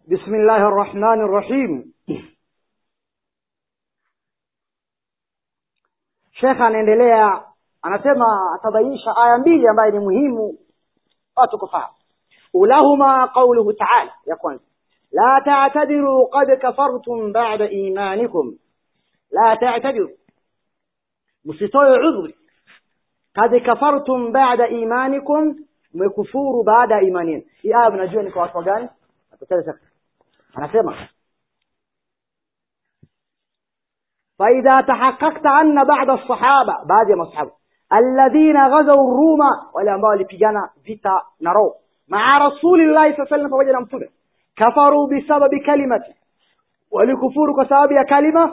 بسم الله الرحمن الرحيم shekha anaendelea anasema atabainisha aya mbili ambayo ni muhimu watu kufahamu ulahuma qauluhu taala ya kwanza la ta'tadiru qad kafartum ba'da imanikum la ta'tadiru msitoe udhuri qad kafartum ba'da imanikum mmekufuru baada ya imani yenu hii aya mnajua ni kwa watu gani anasema فإذا تحققت أن بعض الصحابة بعض الصحابة الذين غزوا الروم wale ambao walipigana vita na roho مع رسول الله صلى الله عليه وسلم pamoja na mtume kafaru bisababi kalimati walikufuru kwa sababu ya kalima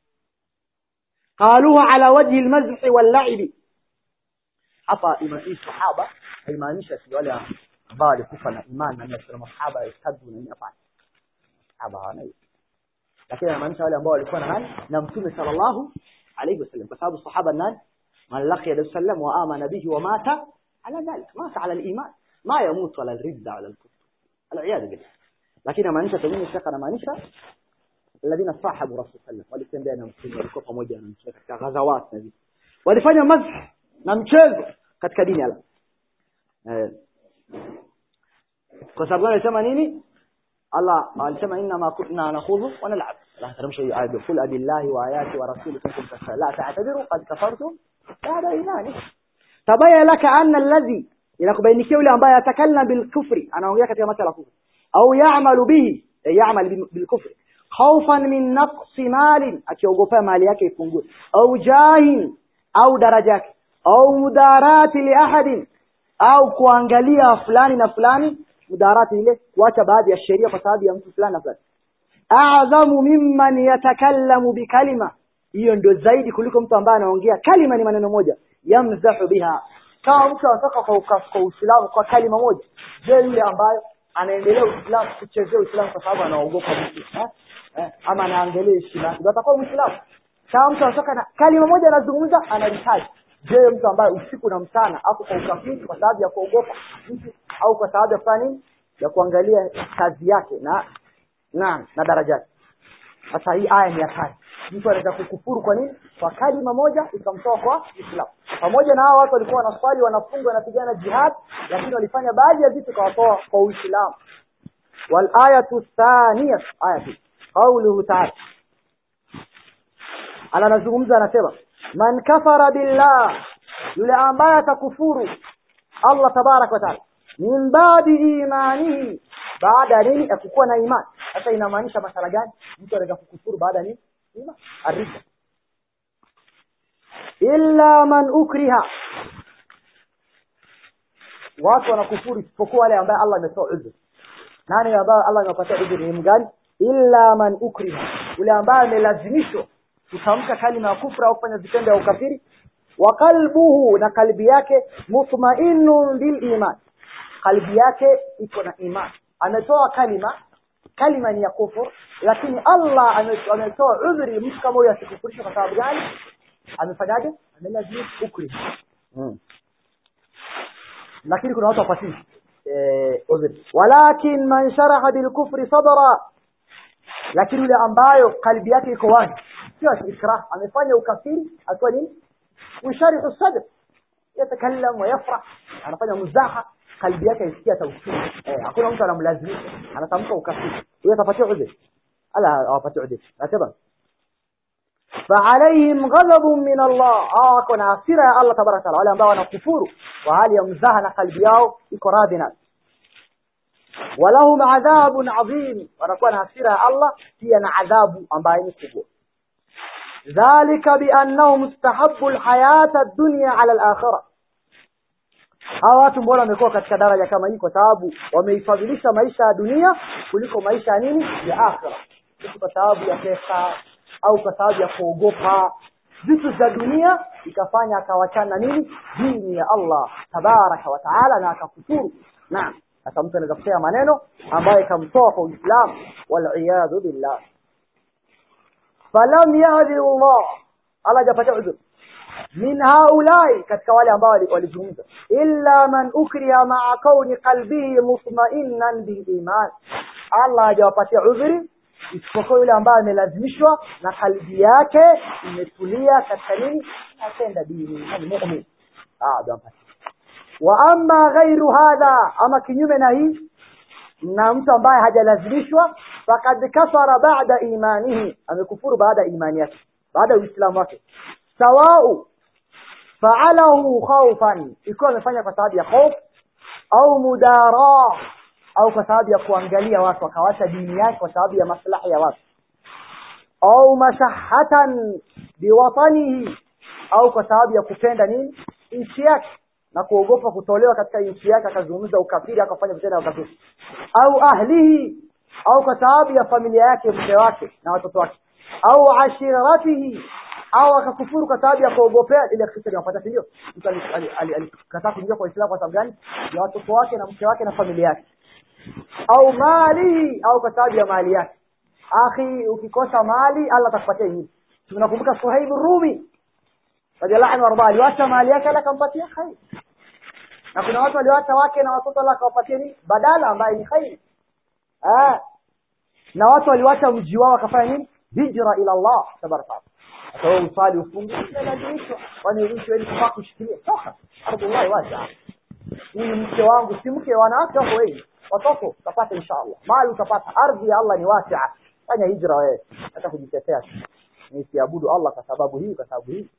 qaluha ala wajhi almazh wal hapa hii sahaba haimaanisha si wale ambao walikufa na imani na mtume masahaba istadu na nini hapana sahaba hawana lakini anamaanisha wale ambao walikuwa na nani na mtume sallallahu alayhi wasallam kwa sababu sahaba nani man laqiya nabii sallam wa amana bihi wa mata ala dhalik mata ala al-iman ma yamutu ala al-ridda ala al-kufr al-iyad billah lakini anamaanisha pengine shaka anamaanisha alladhina sahabu rasul sallam walitembea na mtume walikuwa pamoja na mtume katika ghazawat na vitu walifanya mazh na mchezo katika dini ala eh kwa sababu anasema nini Allah alisema inna ma kunna nakhudhu wa nal'ab la taramshu ayat qul abillahi wa ayati wa rasuli kuntum tasal la ta'tadiru qad kafartum ba'da imani tabaya laka anna alladhi inakubainikia yule ambaye atakallam bil kufri anaongea katika masala kufri au ya'malu bihi ya'mal bil kufri khawfan min naqsi malin akiogopa mali yake ipungue au jahin au daraja yake au mudarati li ahadin au kuangalia fulani na fulani mudarati ile kuacha baadhi ya sheria kwa sababu ya mtu fulani na fulani a'zamu mimman yatakallamu bikalima hiyo ndio zaidi kuliko mtu ambaye anaongea kalima ni maneno moja yamzahu biha kama mtu anataka kwa kwa Uislamu kwa kalima moja je yule ambaye anaendelea Uislamu kuchezea Uislamu kwa sababu anaogopa mtu eh? eh? ama anaangalia heshima yake atakuwa Muislamu kama mtu anataka na kalima moja anazungumza anahitaji je mtu ambaye usiku na mchana hapo kwa ukafiri kwa sababu ya kuogopa mtu au kwa sababu ya kufanya nini ya kuangalia kazi yake na na na daraja yake sasa hii aya ni hatari mtu anaweza kukufuru kwa nini kwa kalima moja ikamtoa kwa Uislamu pamoja na hao watu walikuwa wanaswali wanafunga wanapigana jihad lakini walifanya baadhi ya vitu kawatoa kwa Uislamu wal ayatu thaniya ayatu qawluhu ta'ala ala anazungumza anasema man kafara billah yule ambaye atakufuru Allah tabarak wa taala min baadi imanihi baada nini ya kukuwa na imani sasa inamaanisha masala gani mtu anaweza kukufuru baada nini imani arida illa man ukriha watu wanakufuru isipokuwa wale ambaye Allah ametoa udhur nani ambaye Allah amepatia udhur ni mgani illa man ukriha yule ambaye amelazimishwa kutamka kalima ya kufra au kufanya vitendo vya ukafiri wa qalbuhu na kalbi yake mutma'innun bil iman kalbi yake iko na iman ametoa kalima kalima ni ya kufur lakini Allah ametoa udhuri mtu kama huyo asikufurisha kwa sababu gani amefanyaje amelazimisha ukri hmm. lakini kuna watu wapatii eh udhuri walakin man sharaha bil kufri sadra lakini yule ambayo kalbi yake iko wazi sio ikrah amefanya ukafiri akiwa nini usharihu sadr yatakallam wa yafrah anafanya muzaha kalbi yake isikia tauhid eh hakuna mtu anamlazimisha anatamka ukafiri huyo atapatia udhur ala awapatia udhur nasema فعليهم غضب من الله اه kuna hasira ya Allah tabaraka wale ambao wanakufuru wa hali ya mzaha na kalbi yao iko radhi na walahum adhabun adhim wanakuwa na hasira ya Allah pia na adhabu ambayo ni kubwa dhalika biannahum istahabbu alhayata ad-dunya ala al-akhirah hawa watu mbona wamekuwa katika daraja kama hii kwa sababu wameifadhilisha maisha ya dunia kuliko maisha ya nini ya akhira kwa sababu ya pesa au kwa sababu ya kuogopa vitu za dunia ikafanya akawachana nini dini ya Allah tabaraka wa taala na akakufuru naam sasa mtu anaweza kusema maneno ambayo ikamtoa kwa Uislamu wal iyadhu billah falam yahdi Allah Allah hajapatia udhur min haulai katika wale ambao walizungumza illa man ukriha ma'a kauni qalbihi mutma'innan bil iman Allah hajawapatia udhuri isipokuwa yule ambaye amelazimishwa na kalbi yake imetulia katika nini atenda dini yani mu'min ah ndio ampatia wa amma ghairu hadha ama kinyume na hii na mtu ambaye hajalazimishwa fakad kafara ba'da imanihi amekufuru baada ya imani yake baada ya uislamu wake sawau fa'alahu khawfan ikiwa amefanya kwa sababu ya hofu au mudara au kwa sababu ya kuangalia watu akawacha dini yake kwa sababu ya maslahi ya watu au mashahatan biwatanihi au kwa sababu ya kupenda nini nchi yake na kuogopa kutolewa katika nchi yake akazungumza ukafiri akafanya vitendo vya ukafiri au ahlihi au kwa sababu ya familia yake mke wake na watoto wake au ashiratihi au akakufuru kwa sababu ya kuogopea ile kisa linapata si ndio mtu alikataa kuingia kwa Uislamu kwa sababu gani ya watoto wake na mke wake na familia yake au mali au kwa sababu ya mali yake akhi ukikosa mali Allah atakupatia nyingi tunakumbuka Suhaib Rumi radhiallahu anhu warda aliwacha mali yake Allah akampatia khair na kuna watu waliwacha wake na watoto Allah akawapatia nini badala ambaye ni khair ah na watu waliwacha mji wao wakafanya nini hijra ila Allah tabaraka atawe usali ufunge lazimishwa kwani nchi wewe kufaa kushikilia toka ardhi wacha huyu mke wangu si mke wanawake wako wengi watoto utapata inshallah mali utapata ardhi ya Allah ni wasia fanya hijra wewe hata kujitetea nisiabudu Allah kwa sababu hii kwa sababu hii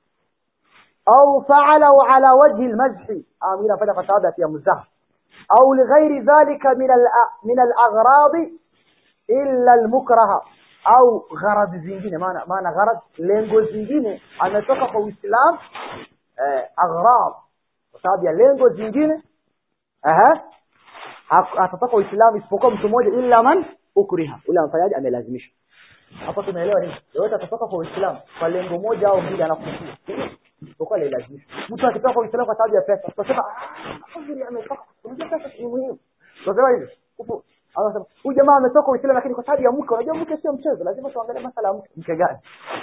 au fa'alahu ala wajhi almazhi amira fanya kwa sababu ya mzah au lighairi dhalika min al min al-aghrad illa al-mukraha au gharad zingine maana maana gharad lengo zingine ametoka kwa Uislamu eh, aghrad kwa sababu ya lengo zingine aha atatoka Uislamu isipokuwa mtu mmoja illa man ukriha ule amfanyaje amelazimishwa hapo tumeelewa nini yote atatoka kwa Uislamu kwa lengo moja au mbili anakufia isipokuwa ile lazimishwa mtu akitoka kwa Uislamu kwa sababu ya pesa tutasema ah ametoka unajua pesa ni muhimu tutasema hivi kufu anasema huyu jamaa ametoka Uislamu lakini kwa sababu ya mke unajua mke sio mchezo lazima tuangalie masala ya mke mke gani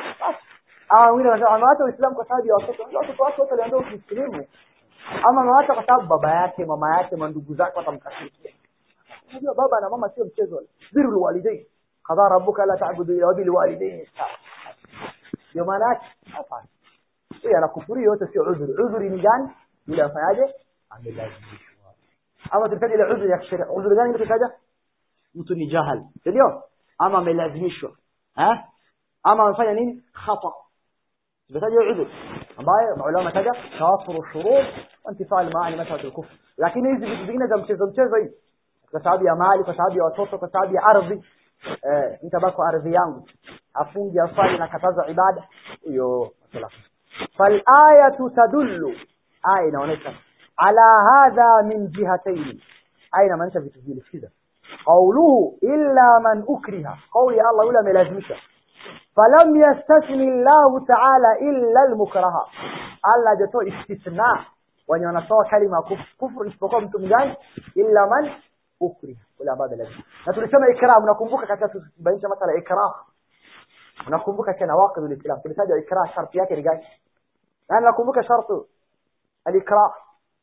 ah wengine wanasema ameacha Uislamu kwa sababu ya watoto watoto wake wote waliambiwa Uislamu ama amewacha kwa sababu baba yake mama yake mandugu zake watamkasirikia unajua baba na mama sio mchezo birrul walidain qadha rabbuka la ta'budu illa bil walidain ndio maana yake hapana yeye anakufuri yote sio udhuri udhuri ni gani yule afanyaje amelazimishwa ama tulitaja ile udhuri ya kisheria udhuri gani tulitaja mtu ni jahal ndio ama amelazimishwa eh ama amefanya nini khata tulitaja udhuri ambayo maulama taja tawafuru shurut wa intifaa al-maani mathalat al-kufr lakini hizi vitu vingine za mchezo mchezo hivi kwa sababu ya mali kwa sababu ya watoto kwa sababu ya ardhi eh nitabaki ardhi yangu afungi afanye na kataza ibada hiyo masala fal ayatu tadullu aya inaonyesha ala hadha min jihatayn aya inamaanisha vitu vile sikiza qawluhu illa man ukriha qawli Allah yule amelazimisha falam yastasni Allah ta'ala illa al-mukraha Allah hajatoa istithna wenye wanatoa kalima kufru isipokuwa mtu mgani illa man ukriha wala baada lazima na tulisema ikram unakumbuka katika tubainisha masala ikram unakumbuka tena waqid al-islam tulitaja ikram sharti yake ni gani na nakumbuka shartu al-ikram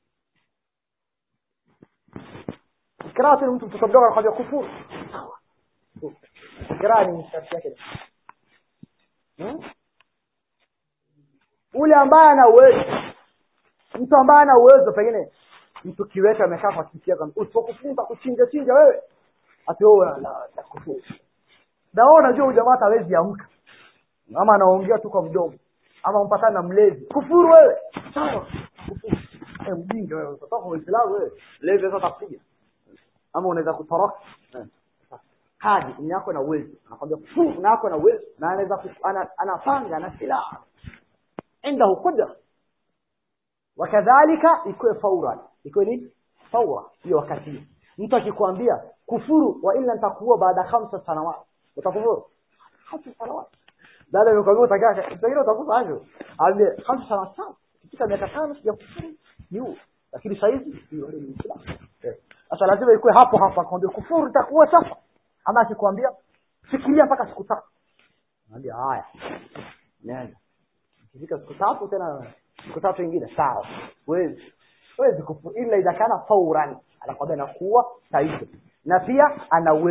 ikram ni mtu mtoto mdogo anakwambia kufuru ikram ni sharti yake ule ambaye ana uwezo mtu ambaye ana uwezo pengine mtu kiwete amekaa kwa kiti yake usipokufunza kuchinja chinja wewe ati wewe na kufuru na wewe unajua huyu jamaa hawezi amka ama anaongea tu kwa mdomo ama mpatana na mlezi kufuru wewe sawa kufuru eh mjinga wewe utatoka kwa Uislamu wewe lezi sasa takupiga ama unaweza kutoroka kaji ni yako na uwezo anakwambia kufuru na yako na uwezo na anaweza anapanga na silaha عنده قدره wakadhalika ikuwe faura ikuwe nini faura hiyo wakati mtu akikwambia kufuru wa illa nitakuwa baada khamsa sanawat utakufuru khamsa sanawat baada ya kukwambia utakaa pengine utakufa hapo ambie khamsa sanawat sawa katika miaka tano ya kufuru yu lakini saizi hiyo ni Uislamu sasa lazima ikuwe hapo hapo akwambia kufuru itakuwa sasa ama akikwambia fikiria mpaka siku tatu naambia haya nenda ikifika siku tatu tena siku tatu nyingine sawa wezi wezi kufu ila idha kana fauran anakwambia nakuwa saizi na pia ana uwezo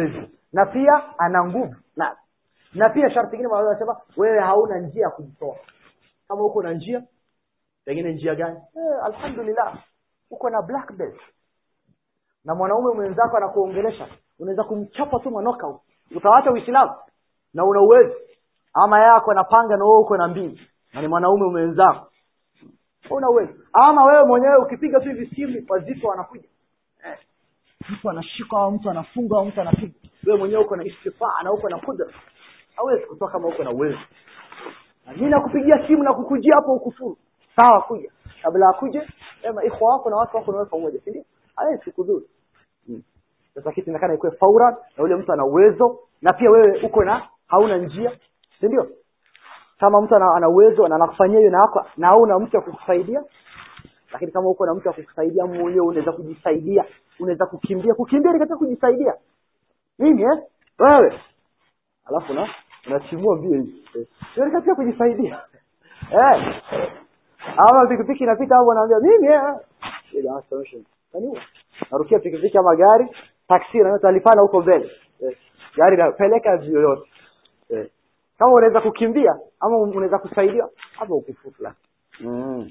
na pia ana nguvu na na pia sharti ingine mwalimu anasema wewe hauna njia ya kujitoa kama uko na njia pengine njia gani eh, alhamdulillah uko na black belt na mwanaume mwenzako anakuongelesha unaweza kumchapa tu manoka utawacha uislamu na una uwezo ama yako anapanga na wewe uko na mbili na ni mwanaume mwenzako una uwezo ama wewe mwenyewe ukipiga tu hivi simu wazito wanakuja eh. mtu anashika au mtu anafunga au mtu anapiga wewe mwenyewe uko na istifaa na uko na kudra hawezi kutoka kama uko na uwezo na mimi nakupigia simu na kukujia hapo ukufuru sawa kuja kabla akuje sema ikhwa wako na watu wako na wewe pamoja si ndio hawezi kudhuru hmm. sasa kitu inaonekana ikuwe faura na yule mtu ana uwezo na pia wewe uko na hauna njia si ndio kama mtu ana, ana uwezo na anakufanyia hiyo na wako na hauna mtu wa kukusaidia lakini kama uko na mtu wa kukusaidia mwenyewe unaweza kujisaidia unaweza kukimbia kukimbia ni katika kujisaidia mimi eh wewe alafu na unachimua mbio hivi eh. ni katika kujisaidia eh ama pikipiki inapita hapo anaambia mimi eh ile solution kaniwa narukia pikipiki ama gari taksi na talipana huko mbele eh. gari napeleka yoyote eh. kama unaweza kukimbia ama unaweza kusaidia hapo ukifutla mm.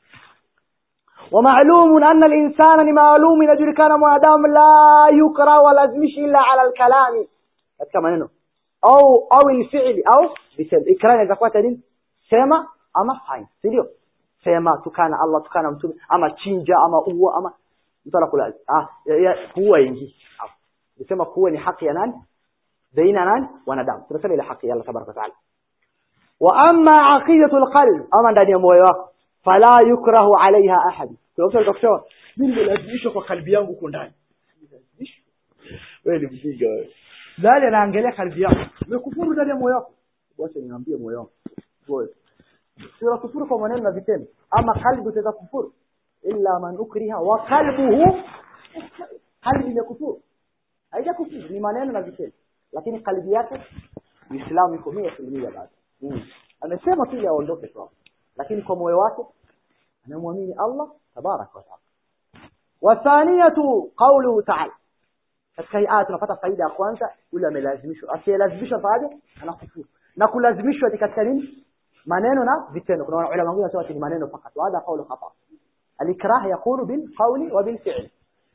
ومعلوم أن الإنسان لمعلوم يجركان مادام لا يقرأ ولازمش إلا على الكلام katika maneno au au الفعل au bisem ikra inaweza kuwa nini sema ama fanya si ndio sema tukana Allah tukana mtume ama chinja ama uwa ama mtu anakula ah kuua ingi nisema kuua ni haki ya nani baina nani wanadamu tunasema ile haki ya Allah tabaraka taala wa amma aqidatul qalb ama ndani ya moyo wako fala yukrahu alaiha ahad kuna mtu atakusema mimi nimelazimishwa kwa kalbi yangu huko ndani wewe ni mjinga wewe nani anaangalia kalbi yako umekufuru ndani ya moyo wako wacha niambie moyo wangu wewe sio kufuru kwa maneno na vitendo ama kalbi utaweza kufuru illa man ukriha wa qalbuhu kalbi imekufuru haija kufuru ni maneno na vitendo lakini kalbi yake Uislamu iko 100% bado mm. amesema tu ili aondoke tu lakini kwa moyo wake anamwamini Allah tabarak wa taala wathaniyatu qawluhu ta'ala katika hii aya tunapata faida ya kwanza yule amelazimishwa asiyelazimishwa baada anakufuru na kulazimishwa ni katika nini maneno na vitendo kuna ulama wengine wanasema ni maneno fakat wala qawlu khata alikrah yakunu bil qawli wa bil fi'l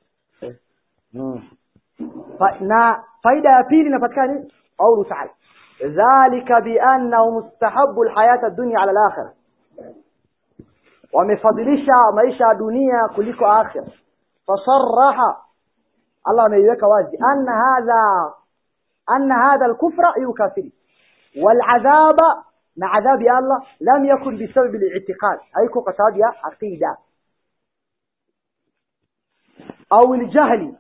na faida ya pili inapatikana ni qawlu ta'ala dhalika bi annahu mustahabbu alhayata ad-dunya ala al-akhirah wamefadhilisha maisha ya dunia kuliko akhira fasarraha Allah ameiweka wazi anna hadha anna hadha al-kufra yukafiri والعذاب na adhabu ya Allah lam yakun bisabab al-i'tiqad haiko kwa sababu ya aqida au al-jahli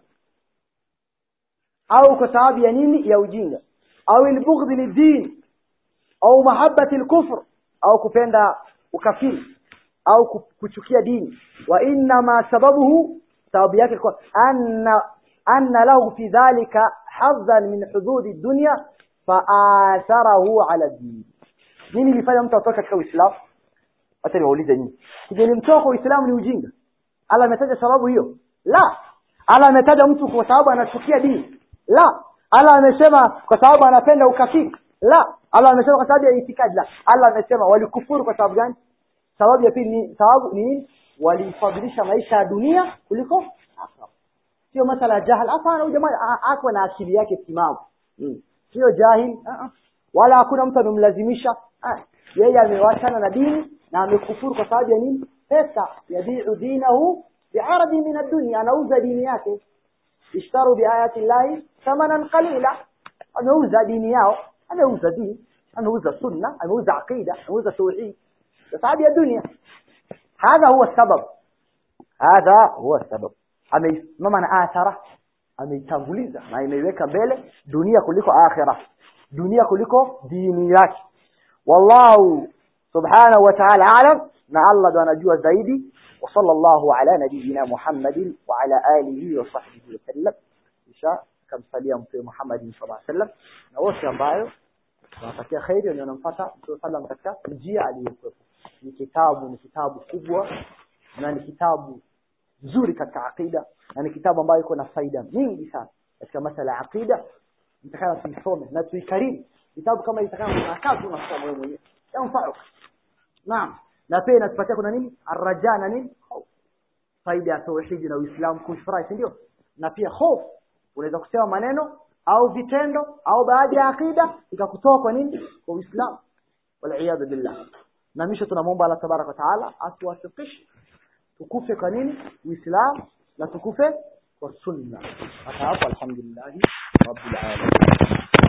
au kwa sababu ya nini ya ujinga au al-bughd lid-din au mahabbati al-kufr au kupenda ukafiri au kuchukia dini wa inna ma sababuhu sababu yake kwa anna anna lahu fi dhalika hadhan min hudud ad-dunya fa atharahu ala ad-din nini ilifanya mtu atoke katika Uislamu acha niwaulize nyinyi kijelimtoka Uislamu ni ujinga Allah ametaja sababu hiyo la Allah ametaja mtu kwa sababu anachukia dini la Allah amesema kwa sababu anapenda ukafiri la Allah amesema kwa sababu ya itikadi la Allah amesema walikufuru kwa sababu gani sababu ya pili ni sababu ni nini walifadhilisha maisha ya dunia kuliko akhera sio masala jahal hapana huyu jamaa ako na akili yake timamu hmm. sio jahil uh -uh. wala hakuna mtu amemlazimisha yeye amewachana na dini na amekufuru kwa sababu ya nini pesa yabiu dinahu bi'aradi min ad-dunya anauza dini yake ishtaru biayati llahi thamanan qalila ameuza dini yao ameuza dini ameuza sunna ameuza aqida ameuza tauhid sababu ya dunia hadha huwa sabab hadha huwa sabab amesimama na athara ameitanguliza na imeiweka mbele dunia kuliko akhira dunia kuliko dini yake wallahu subhanahu wa ta'ala alam na Allah ndo anajua zaidi wa sallallahu ala nabiyyina Muhammadin wa ala alihi wa sahbihi wasallam kisha kamsalia mtume Muhammadin sallallahu alaihi wasallam na wote ambayo tunatakia khairi na wanamfuata mtume sallam katika njia aliyokuwa ni kitabu ni kitabu kubwa na ni kitabu nzuri katika aqida na ni kitabu ambayo iko na faida nyingi sana katika masala ya aqida nitakana tuisome na tuikarimu vitabu kama itakana unakaa tu unasoma wewe mwenyewe yanfa'uk naam na pia inatupatia kuna nini arraja na nini hofu faida ya tauhidi na uislamu kufurahi si ndio na pia hofu unaweza kusema maneno au vitendo au baadhi ya akida ikakutoa kwa nini kwa uislamu wal billah na misho tunamwomba Allah tabaraka wa taala atuwafikishe tukufe kwa nini uislamu na tukufe kwa sunna hata hapo alhamdulillah rabbil alamin